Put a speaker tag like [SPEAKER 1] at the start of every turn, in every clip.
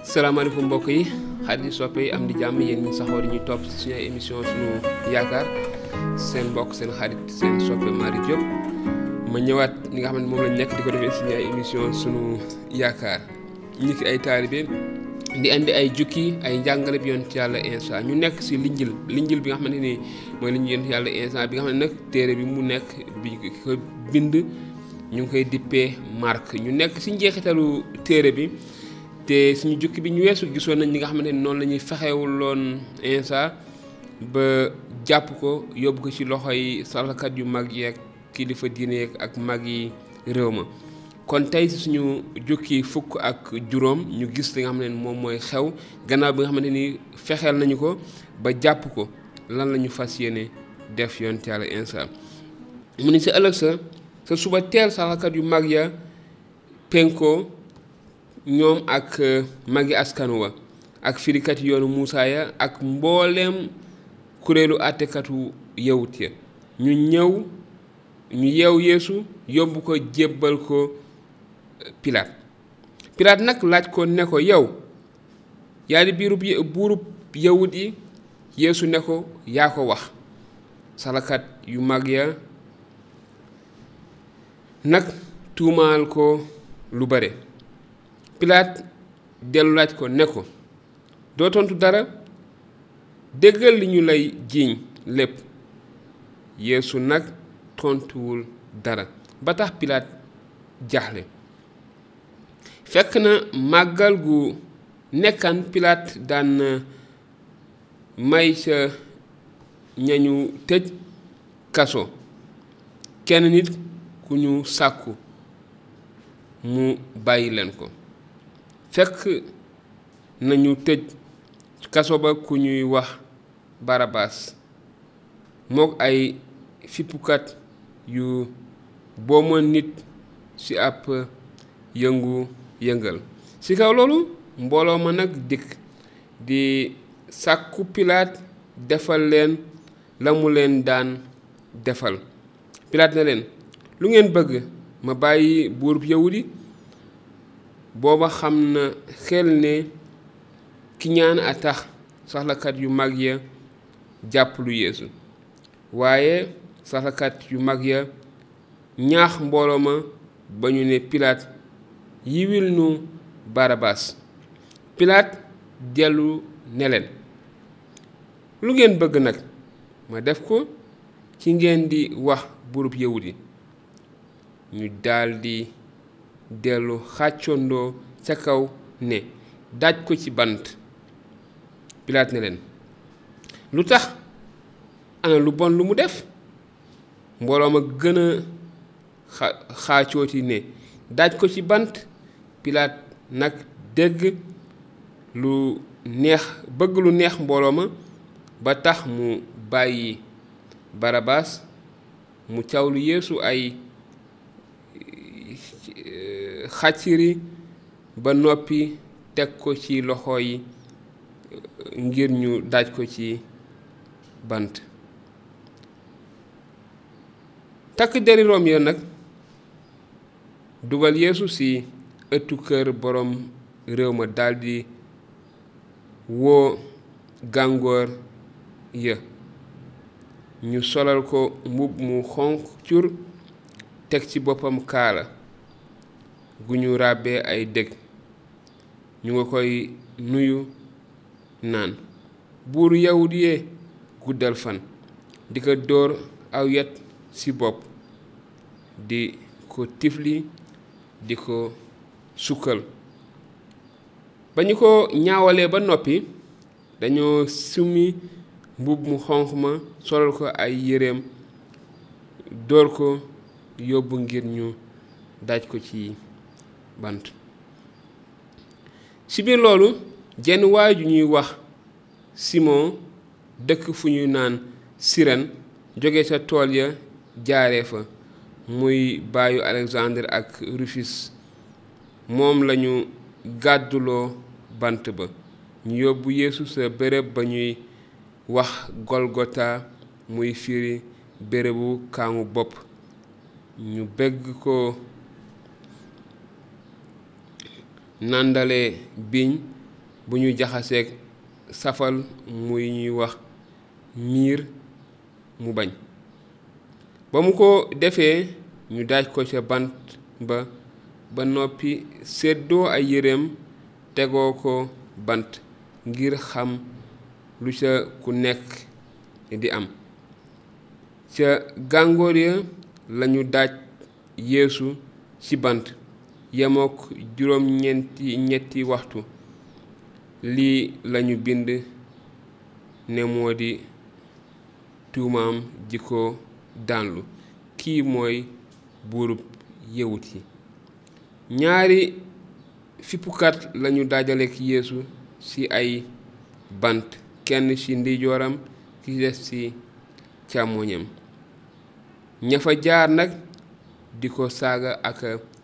[SPEAKER 1] salaamaaleykum mbokk yi xarit yi soppe yi am di jàmm yéen ñi saxoo di ñuy topp ci suñu ay émission suñu yaakaar seen mbokk seen xarit seen soppe Mari Diop ma ñëwaat li nga xam ne moom lañ nekk di ko defee suñu ay émission suñu yaakaar ñi ki ay taalibe di indi ay jukki ay njàngale bi yonent yàlla Insa ñu nekk si linjil linjil bi nga xamante ni mooy linjil yonent yàlla Insa bi nga xam ne nag téere bi mu nekk bi ko bind ñu ngi koy dippee Marc ñu nekk si njeexitalu téere bi te suñu jukki bi ñu weesu gisoon nañ ñi nga xamante ni noonu la ñuy fexewuloon Insa ba jàpp ko yóbbu ko ci loxo yi salakat yu mag yeeg kilifa diine yeeg ak mag yi réew ma kon tey suñu jukki fukk ak juróom ñu gis li nga xam ne moom mooy xew gannaaw bi nga xamante ni fexeel nañu ko ba jàpp ko lan la ñu fas yéene def yonent yàlla Insa mu ni sa ëllëg sa sa suba teel salakat yu mag ya penko ñoom ak magi askanu wa ak firikat yoonu Muusaa ya ak mbooleem kuréelu àttekatu yawut ya ñu ñëw ñu yeew yeesu yóbbu ko jébbal ko pilaat pilaat nag laaj ko ne ko yow yaa di biirub buurub yawut yi yeesu ne ko yaa ko wax salakat yu mag ya nag tuumaal ko lu bare pilaat dellu laaj ko ne ko doo tontu dara déggal li ñu lay jiiñ lépp yeesu nag tontuwul dara ba tax pilaat jaaxle fekk na màggal gu nekkaan pilaat daan may sa ñañu tëj kaso kenn nit ku ñu sàkku mu bàyyi leen ko fekk nañu tëj kaso ba ku ñuy wax barabaas mook ay fippukat yu boomoon nit ci ab yëngu yëngal ci kaw loolu mbooloo ma nag dikk di sàkku pilaat defal leen la mu leen daan defal pilaat na leen lu ngeen bëgg ma bàyyi buurub yawudi booba xam na xel ne ki ñaan a tax saxlakat yu mag ya jàpp lu yeesu waaye saxlakat yu mag ya ñaax mbooloo ma ba ñu ne pilaat yiwil nu barabaas pilaat dellu ne leen lu ngeen bëgg nag ma def ko ci ngeen di wax buurub yawudi ñu daldi dellu xàccondoo ca kaw ne daaj ko ci bant pilaat ne leen lu tax ana lu bon lu mu def mbooloo ma gën a xaacooti ne daaj ko ci bant pilaat nag dégg lu neex bëgg lu neex mbooloo ma ba tax mu bàyyi barabaas mu cawlu yeesu ay xàcciri ba noppi teg ko ci loxo yi ngir ñu daaj ko ci bant takk deri Room ya nag dugal yeesu ci ëttu kër boroom réew ma daldi woo gàngoor ya ñu solal ko mbubb mu xonq cur teg ci boppam kaala gu ñu ràbbee ay dég ñu nga koy nuyu naan buuru yawut yee guddal fan di ko dóor aw yet ci bopp di ko tifli di ko sukkal ba ñu ko ñaawalee ba noppi dañoo summi mbubb mu xonq ma solal ko ay yéreem dóor ko yóbbu ngir ñu daaj ko ci bant ci biir loolu jenn waay ju ñuy wax Simon dëkk fu ñuy naan Siren jóge ca tool ya jaaree fa muy bàyyu Alexandre ak Rufus moom lañu gàdduloo bant ba ñu yóbbu Yeesu sa béréb ba ñuy wax Golgota muy firi bérébu kaamu bopp ñu bëgg ko nàndale biiñ bu ñuy jaxaseeg safal muy ñuy wax miir mu bañ ba mu ko defee ñu daaj ko ca bant ba ba noppi seddoo ay yéreem tegoo ko bant ngir xam lu ca ku nekk di am ca gàngoor ya lañu daaj yeesu ci bant yemook juróom ñeenti ñetti waxtu lii lañu bind ne moo di tuumaam ji ko daanlu kii mooy buurub yewut yi ñaari fippukat lañu dajaleek yeesu ci ay bant kenn ci ndijooram ki des ci càmmoñam ña fa jaar nag di ko saaga ak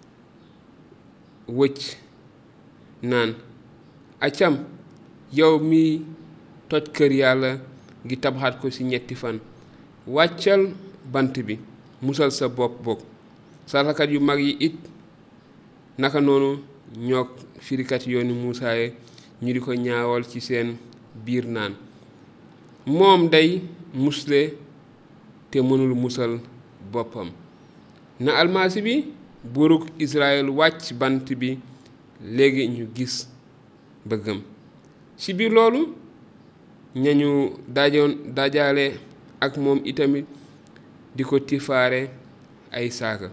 [SPEAKER 1] wëcc naan acam yow mi toj kër yàlla gi tabaxaat ko ci ñetti fan wàccal bant bi musal sa bopp bokk sarakat yu mag yi it naka noonu ñoog firikat yoonu muusaaye ñu di ko ñaawal ci seen biir naan moom day musle te mënul musal boppam na almasi bi buurug Israël wàcc bant bi léegi ñu gis bëggam ci biir loolu ñañu dajoon dajaale ak moom itamit di ko tifaare ay saaka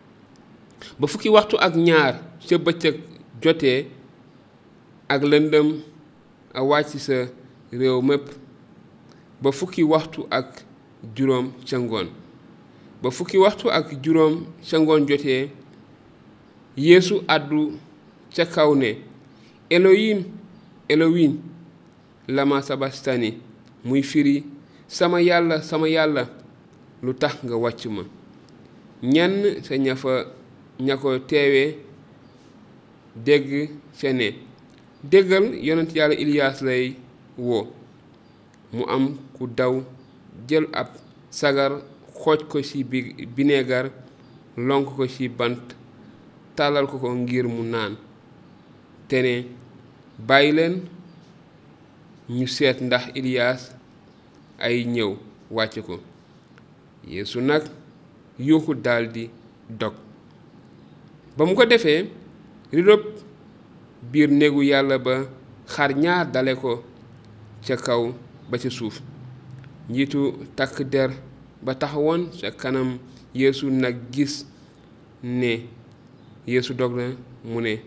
[SPEAKER 1] ba fukki waxtu ak ñaar ca bëccëg jotee ak lëndëm a wàcc sa réew mépp ba fukki waxtu ak juróom ca ngoon ba fukki waxtu ak juróom ca ngoon jotee yeesu àddu ca kaw ne elohim elohim lama sabastani muy firi sama yàlla sama yàlla lu tax nga wàcc ma ñenn sa ña fa ña ko teewee dégg ca ne déggal yonent yàlla iliyaas lay woo mu am ku daw jël ab sagar xooj ko ci bi bineegar lonk ko ci bant tàllal ko ko ngir mu naan te ne bàyyi leen ñu seet ndax iliyaas ay ñëw wàcc ko yeesu nag yuuxu daldi dog ba mu ko defee ridob biir néegu yàlla ba xar ñaar dale ko ca kaw ba ca suuf njiitu takk der ba taxawoon ca kanam yeesu nag gis ne yeesu dog na mu ne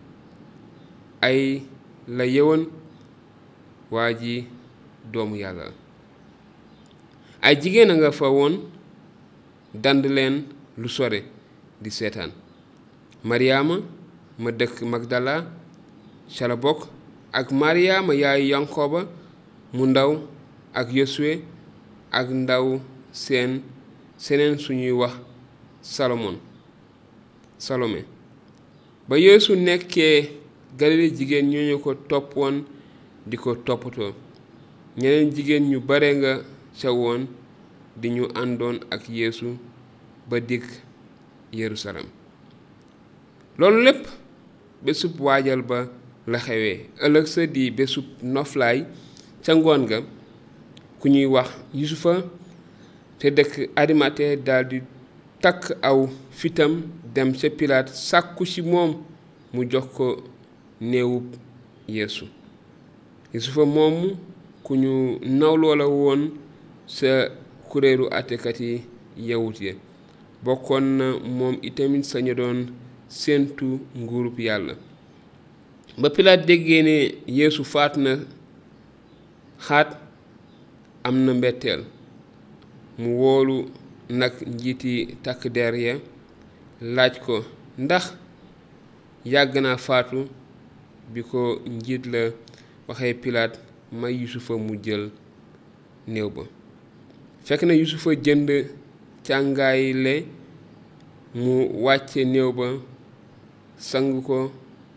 [SPEAKER 1] ay la yewoon waa ji doomu yàlla la ay jigéen a nga fa woon dand leen lu sore di seetaan maryaama ma dëkk magdala ca la bokk ak maryaama yaayu yankoba mu ndaw ak yosuwe ak ndaw seen seneen suñuy wax salomon salome ba yeesu nekkee galile jigéen ñooñu ko toppoon di ko toppatoo ñeneen jigéen ñu bare nga ca woon di ñu àndoon ak yeesu ba dikk yerusalem loolu lépp bésub waajal ba la xewee ëllëg sa di bésub noflaay ca ngoon ga ku ñuy wax yusufa te dëkk arimate daldi takk aw fitam dem ca pilaat sàkku ci moom mu jox ko néewub yeesu yusufa moomu ku ñu nawloo la woon sa kuréelu àttekat yi yawut ya bokkoon na moom itamit sañu doon séentu nguurub yàlla ba pilaat déggee ne yeesu faatu na xaat am na mbetteel mu woolu nag njiiti takk der ya laaj ko ndax yàgg naa faatu bi ko njiit la waxee pilaat may yusufa mu jël néew ba fekk na yusufa jënd càngaay le mu wàcce néew ba sang ko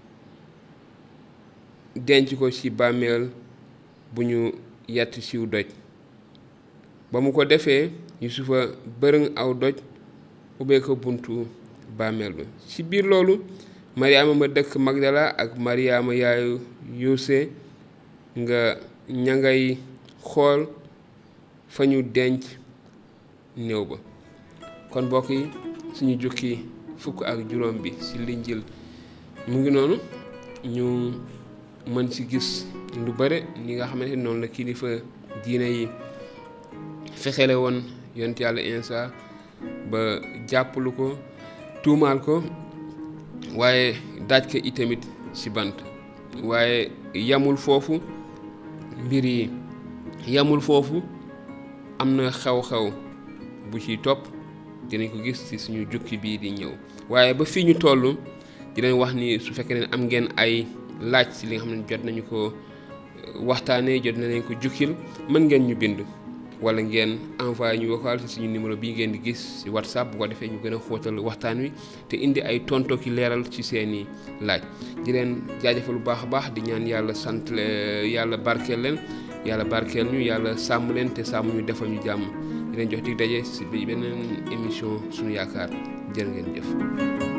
[SPEAKER 1] denc ko ci bàmmeel bu ñu yatt ciw doj ba mu ko defee yusufa bërëng aw doj ubbee ko buntu bàmmeel ba ci biir loolu mariama ma dëkk magdala ak mariama yaayu yuuse nga ña ngay xool fa ñu denc néew ba kon mbokk yi suñu jukki fukk ak juróom bi ci linjil mu ngi noonu ñu mën ci gis lu bare ni nga xamante noonu la kilifa diine yi fexele woon yont yàlla insa ba jàppalu ko tuumaal ko waaye daaj ko itamit ci bant waaye yamul foofu mbir yi yamul foofu am na xew-xew bu ciy topp dinañ ko gis ci suñu jukki bii di ñëw waaye ba fii ñu toll dinañ wax ni su fekkee ne am ngeen ay laaj ci li nga xam ne jot nañu ko waxtaanee jot nañ ko jukkil mën ngeen ñu bind wala ngeen envoyé ñu vocal ci suñu numéro bii ngeen di gis ci whatsapp bu ko defee ñu gën a xóotal waxtaan wi te indi ay tonto ki leeral ci seeni laaj di leen jaajëfal bu baax a baax di ñaan yàlla sant yàlla barkeel leen yàlla barkeel ñu yàlla sàmm leen te sàmm ñu defal ñu jàmm di leen jox dig daje ci beneen émission suñu yaakaar jërë ngeen jëf